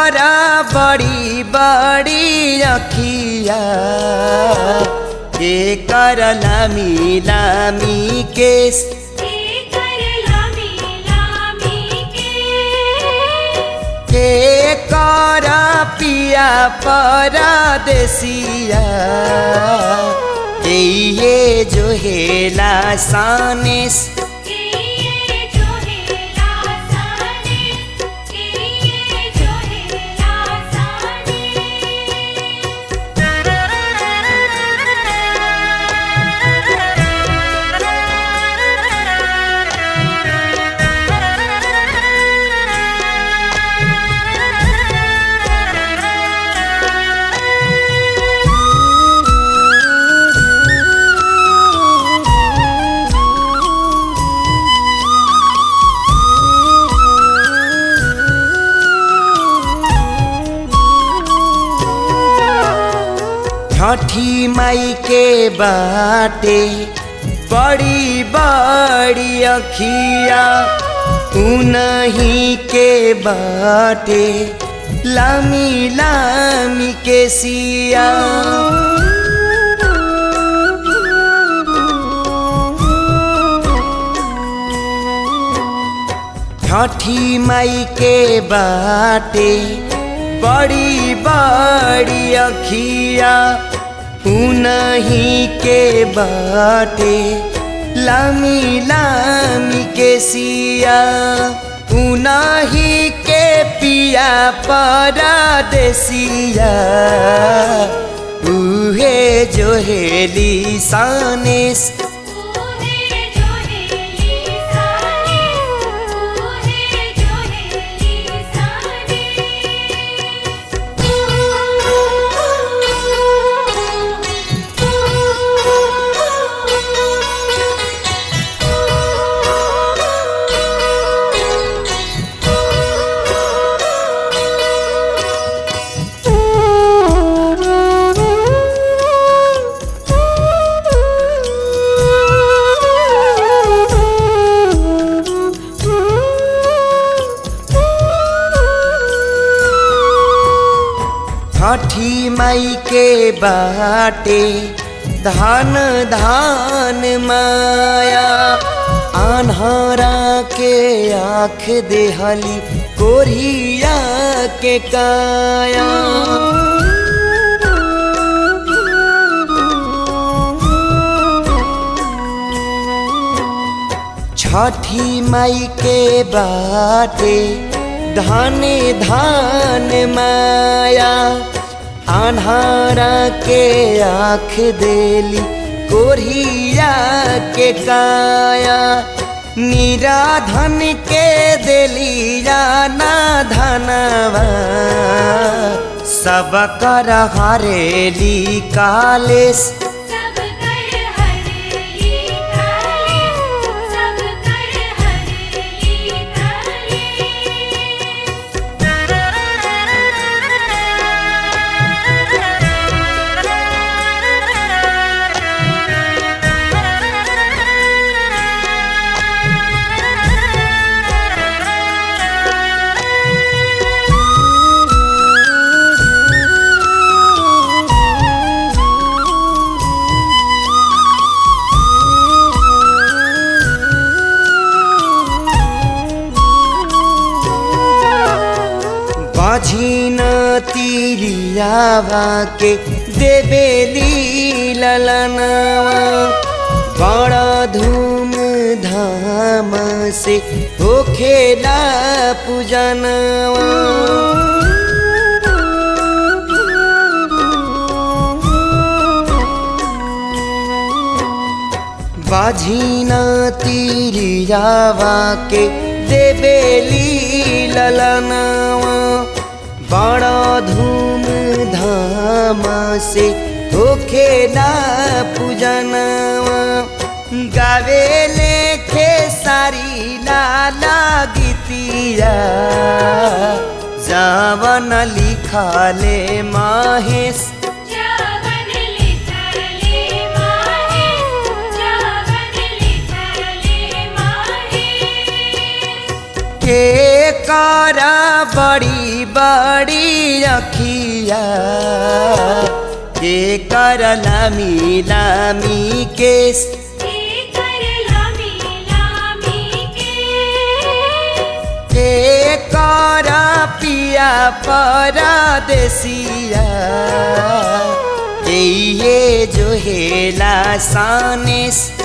करा बड़ी बड़ी अखिया के कर लामी लामी केस कर लामी लामी के के कर पिया परदेसिया ये जो हेला सानेस ये जो है लासाने ये जो है लासाने छठी माई के बाटे बड़ी बड़ी अखिया उनही के बाटे लामी लामी के सिया छठी माई के बाटे बड़ी बड़ी अखिया उनही के बाटे लामी लामी के सिया उनही के पिया परदेसिया उहे जो हेली सानेस है जो है लीसाने है जो है लीसाने छठी माई के बाटे धान धान माया आन्हरा के आँख देहली कोरिया के काया छठी माई के बाटे धाने धान माया आन्हारा के आँख देली कोरिया के काया निराधन के देली जाना धनवा सब कर हरेली कालेश सब कर हरेली काले सब कर हरेली काले बाझिन तिरियावा के देबेली ललनावा बड़ा धूम धाम से होखेला पूजनवा बाझिना तिरियावा के देबेली ललनावा बड़ा धूम धाम से होखेला पूजनवा गावे लेखे सारी लाला गीतिया जावन लिखले महेश जावन लिखले माहे जावन लिखले माहे के कर बड़ी बड़ी अखिया के कर लामी लामी केस के कर लामी लामी के के कर पिया परदेसिया ये जो हेला सानेस